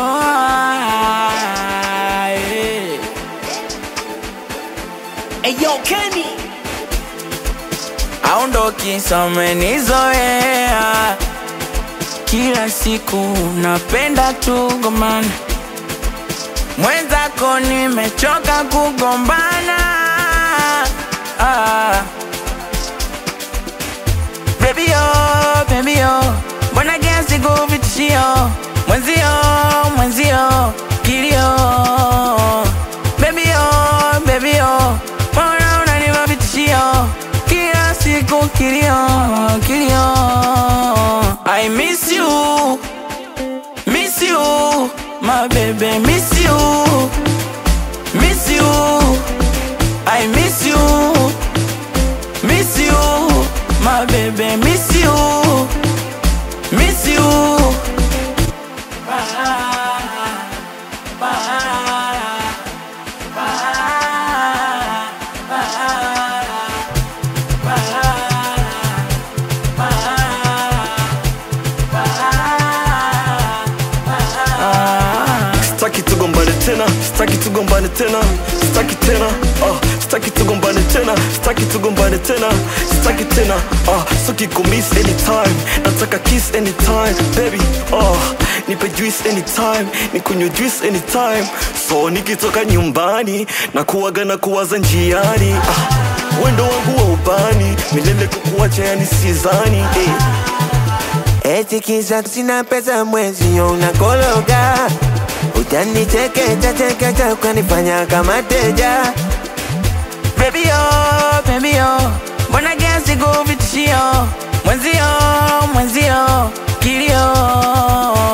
Eyo Kenny aondoki somenizoea kila siku napenda tugombana mwenzako nimechoka kugombana ah. Baby yo, baby yo, mbona gesi kuvitishio mwenzio, mwenzio kilio. Baby yo, baby yo, mbona unanipa vitishio kila siku kilio, kilio. I miss you, miss you, my baby, miss you, miss you. I miss you. Miss you, my baby, miss you, miss you. Staki tugombane tena, staki tugombane tena, staki tena, ah, staki tugombane tena, staki tugombane tena, staki tena, ah, so kiko miss anytime, nataka kiss anytime, baby, ah, nipe juice anytime, nikunywe juice anytime, so nikitoka nyumbani na kuwaga na kuwaza njiani, ah, wendo wangu wa ubani, milele kukuacha yani sizani, eh. Eti kisa sina pesa mwezi yo unakologa Utanichekecha chekecha ukanifanya kama teja Baby yo, baby yo, mbona gesi kuvitishio mwenzio, mwenzio kilio.